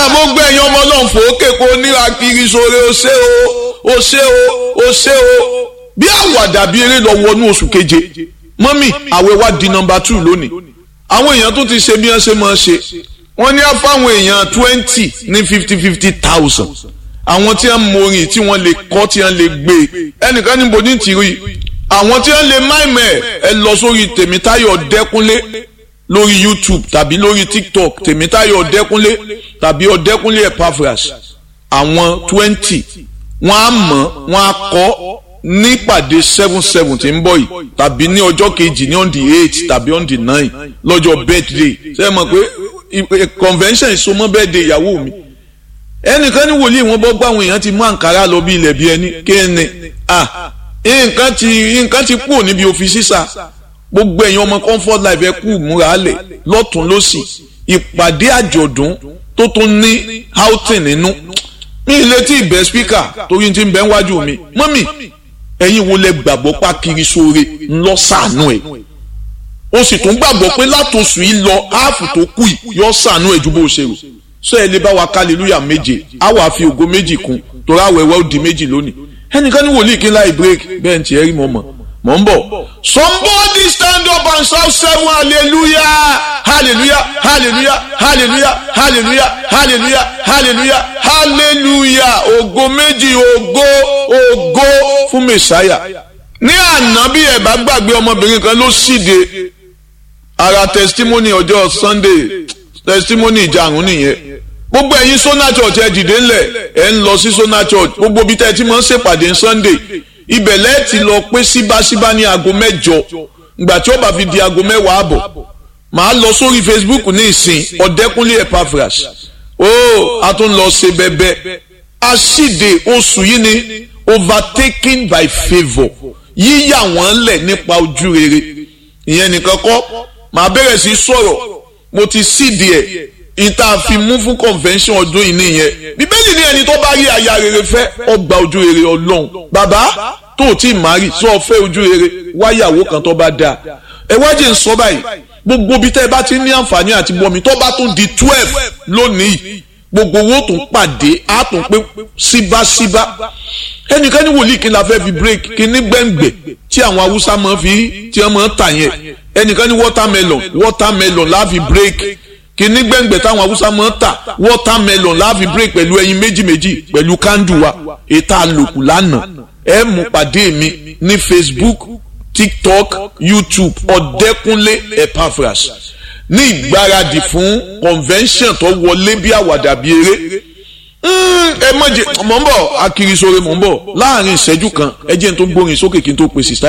mo gbé ẹ̀yin ọmọ náà fòókè kó níra kiri sóore ó ṣe o ó ṣe o ó ṣe o bí àwàdà bí eré lọ wọnú oṣù keje mọ́mì àwẹ̀ wa di nọmba two lónìí àwọn èèyàn tó ti ṣe bí wọ́n ṣe máa ṣe wọ́n ní fáwọn èèyàn twenty ní fifty fifty thousand àwọn tí wọ́n morin tí wọ́n lè kọ́ tí wọ́n lè gbé ẹnìkan níbo ní tìrí àwọn tí wọ́n lè máìmẹ̀ ẹ lọ sórí tèmítáyọ̀ dẹ́kunlé lórí youtube tàbí lórí tiktok tèmítáyọ̀ ọ̀dẹ́kúnlé tàbí ọ̀dẹ́kúnlé epaphras àwọn twenty wọ́n á mọ̀ wọ́n á kọ́ nípàdé seven seven tí ń bọ̀ yìí tàbí ní ọjọ́ kejì ní on the eight tàbí on the nine lọ́jọ́ birthday ṣé ẹ mọ̀ pé convention ìsomọ́ birthday ìyàwó mi ẹnìkan ní wòlíì wọn bọ́ gbàwọn èèyàn ti mú àǹkárá lọ bí ilẹ̀ bí ẹni kéènì ah nǹkan ti nǹkan ti kúrò níbi òfin sísà gbogbo ẹ̀yin ọmọ comfort life ẹ kú múra lẹ̀ lọ́tún lọ́sì ìpàdé àjọ̀dún tó tún ní outing nínú mi ilé tí ìbẹ̀ speaker torí ti ń bẹ́ wájú mi mọ́mì ẹ̀yin wo lẹ gbàgbọ́ pa kiri sóore ńlọ sànú ẹ̀ o sì tún gbàgbọ́ pé látòsù yìí lọ áàfù tó kù yìí yọ sànú ẹ̀ ju bó ṣe rò sọ ẹ lè bá wa hallelujah méje á wàá fi ògo méjì kún torí àwẹ̀wẹ̀ ó di méjì lónìí ẹnìkan ní wòlíì kí n láì break bẹ́ẹ̀ ní tiẹ̀ rí mọ́ mọ́ mọ̀ ń bọ̀. somebody stand up and shout seven hallelujah hallelujah hallelujah hallelujah hallelujah hallelujah hallelujah hallelujah ògo méjì ògo ògo fún mẹsàáyà. ní àná bí ẹ bá gbàgbé ọmọbìnrin kan ló ṣíde ara testimony ọjọ́ sunday testimony ìjàrún nìyẹn gbogbo ẹ̀yin sona church ẹ dìde ńlẹ̀ ẹ ń lọ sí sona church gbogbo bí tẹ́ ẹ ti máa ń ṣèpàdé sunday ibẹ̀ lẹ́ẹ̀tì lọ pé síbáṣíbá ní aago mẹ́jọ ìgbà tí ó bá fi di aago mẹ́wàá àbọ̀ màá lọ sórí facebook ní ìsìn ọ̀dẹ́kúnlé epaphras ó a tún lọ ṣe bẹ́bẹ́ aṣíde oṣù yìí ni overtaken by favour yíyà wọ́n lẹ̀ nípa ojú rere ìyẹn nìkan kọ́ màá bẹ̀rẹ̀ sí sọ̀rọ̀ mo ti síde ẹ̀ ìta fi mú fún convention ọdún yìí nìyẹn bíbélì ní ẹni tó bá rí aya rere fẹ́ ọgbà ojú rere ọlọ́run bàbá tó o tí ì márì sọ fẹ́ ojú rere wáyàwó kan tó bá dáa ẹ wájú ń sọ báyìí gbogbo bí tẹ́ ẹ bá ti ní àǹfààní àti bọ́mi tó bá tún di twelve lónìí gbogbo owó tún pàdé á tún pé síbáṣíbá ẹnìkan ní wòlíì kí n la fẹ́ fi break kí ní gbẹ̀ngbẹ̀ tí àwọn haúsá máa fi tí wọ́n máa tà yẹn ẹnìkan ní watermelon watermelon la fi break kìíní gbẹ̀ngbẹ̀ táwọn haúsá máa ń tà watermelon láàfi break pẹ̀lú ẹyin méjì méjì pẹ̀lú kándù wa ètò àlòkù lánàá ẹ mú pàdé mi ní facebook tiktok youtube ọ̀dẹ́kúnlé epaphras ní ìgbáradì fún convention tó wọlé bí àwàdà bí eré ẹ mọ̀jẹ̀ mọ̀ ń bọ̀ akirisore mọ̀ ń bọ̀ láàrin ìṣẹ́jú kan ẹ jẹ́ n tó gbórin sókè kí n tó pèsè